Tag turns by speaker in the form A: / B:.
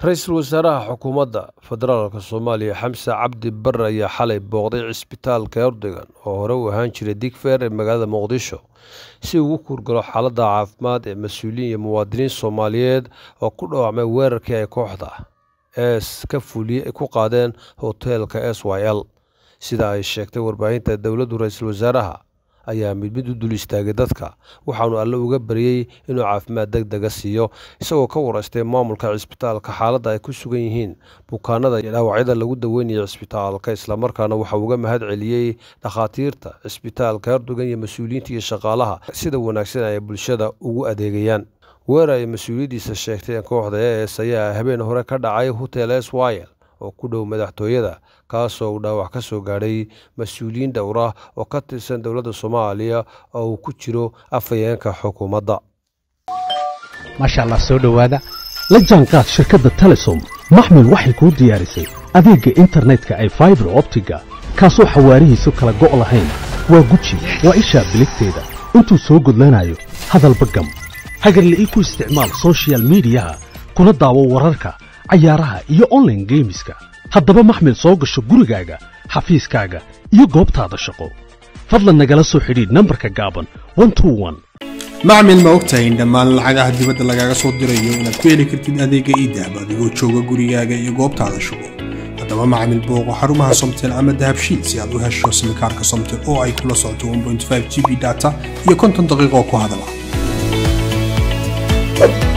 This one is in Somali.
A: ra-iisul wasaaraha xukuumadda federaalk soomaaliya xamse cabdi bare ayaa xalay booqday cisbitaalka erdogan oo hore u ahaan jiray digfeer ee magaalada muqdisho si uu ugu kurgalo xaaladda caafimaad ee mas-uuliyiin iyo muwaadiniin soomaaliyeed oo ku dhawaacmay weerarkii ay kooxda es ka fuliye ku qaadeen hoteelka s y l sida ay sheegtay warbaahinta dowladdu ra-iisul wasaaraha ayaa mid mid u dul istaagay dadka waxaanu alle uga baryey inuu caafimaad deg dega siiyo isagoo ka waraystay maamulka cisbitaalka xaaladda ay ku sugan yihiin bukaanada iyo dhaawacyada lagu daweynayo cisbitaalka islamarkaana waxa uga mahad celiyey dhakhaatiirta cisbitaalka erdogan iyo mas-uuliyiinta iyo shaqaalaha sida wanaagsan ay bulshada ugu adeegayaan weerar ay mas-uuliyaddiisa sheegteen kooxda e s ayaa habeen hore ka dhacay hotel s wyl oo ku dhow madaxtooyada kaasoo uu dhaawac ka soo gaadhay mas-uuliyiin dhowra oo ka tirsan dowladda soomaaliya oo uu ku jiro afhayeenka xukuumadda
B: maasha allah soo dhowaada la jaanqaad shirkadda telesom maxmil waxay kuu diyaarisay adeegga internetka ay faibar optiga kaasoo xawaarihiisu kala go' lahayn waa guji waa ishaa biligteeda intuu soo gudlanayo hadalba gam hagarle ii ku isticmaal sochial midiyaha kuna daawo wararka cayaaraha iyo onlaine geemiska haddaba maxmil soo gasho gurigaaga xafiiskaaga iyo goobtaada shaqo fadlan nagala soo xidhiidh nambarka gaaban
C: macmil ma ogtahay in dhammaan lacagaha dibadda lagaaga soo dirayo inaad ku heli kartid adeegga iidahab adigoo jooga gurigaaga iyo goobtaada shaqo haddaba macmil booqo xarumaha somtel ama dahabshiid si aad u hesho simikaarka somtel oo ay kula socoto g b data iyo konton daqiiqoo ku hadala